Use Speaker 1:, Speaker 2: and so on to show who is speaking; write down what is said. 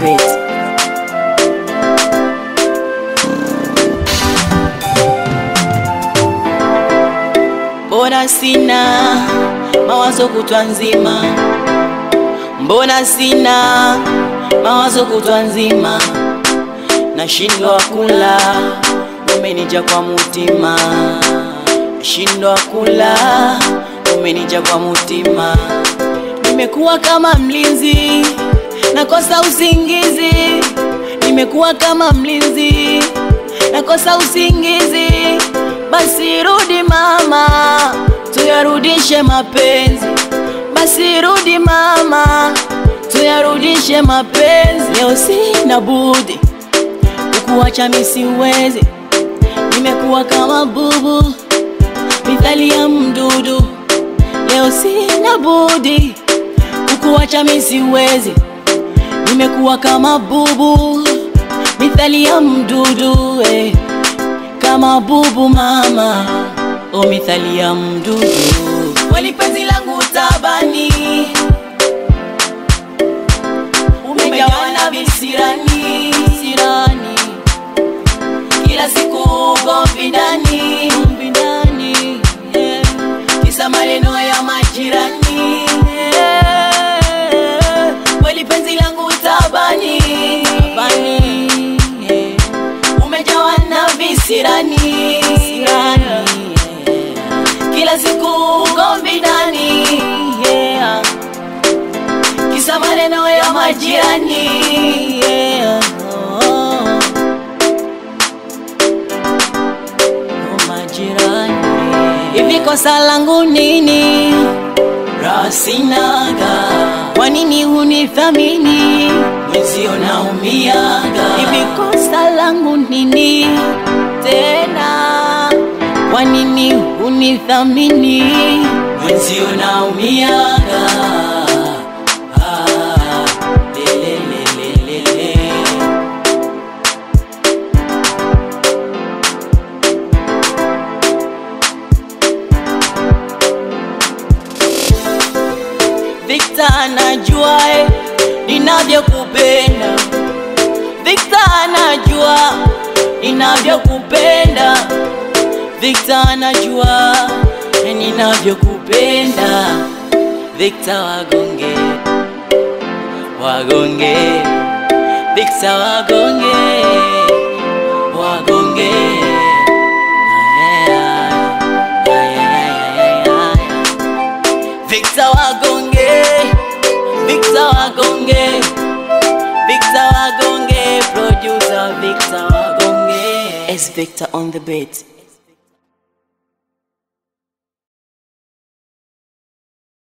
Speaker 1: beat. Mbona sina mawazo kutwa nzima, mbona sina mawazo kutwa nzima, nashindwa kula, umenija kwa mutima, nashindwa kula, umenija kwa mutima, nimekuwa kama mlinzi, nakosa usingizi, nimekuwa kama mlinzi, nakosa usingizi, basi rudi mama, tuyarudishe mapenzi, basi rudi mama, tuyarudishe mapenzi. Leo sina budi kukuacha mimi siwezi, nimekuwa kama bubu mithali ya mdudu. Leo sina budi kukuacha mimi siwezi, nimekuwa kama bubu mithali ya mdudu eh. Kama bubu mama, o mithali ya mdudu. Kweli penzi langu tabani, umejawa na visirani sirani, kila siku ugomvi ndani ugomvi ndani, yeah. kisa maneno ya majirani yeah. Kweli penzi langu tabani, tabani yeah. umejawa na visirani sirani, yeah. kila siku ugomvi ndani yeah. kisa maneno ya majirani yeah. oh. Oh, majirani hivi kosa langu nini rasinaga kwa nini hunithamini mwenzio naumiaga hivi kosa langu nini tena kwa nini hunithamini mwenzio naumiaga ah, lelelelelele. Victor anajua eh, ninavyokupenda. Victor anajua ninavyokupenda. Victor anajua eh, ninavyokupenda. Victor wagonge, wagonge, Victor wagonge, wagonge. Ay, ay, ay, ay, ay, ay, ay. Victor Wagonge, Victor Wagonge, Victor Wagonge, producer Victor Wagonge.
Speaker 2: S Victor on the beat.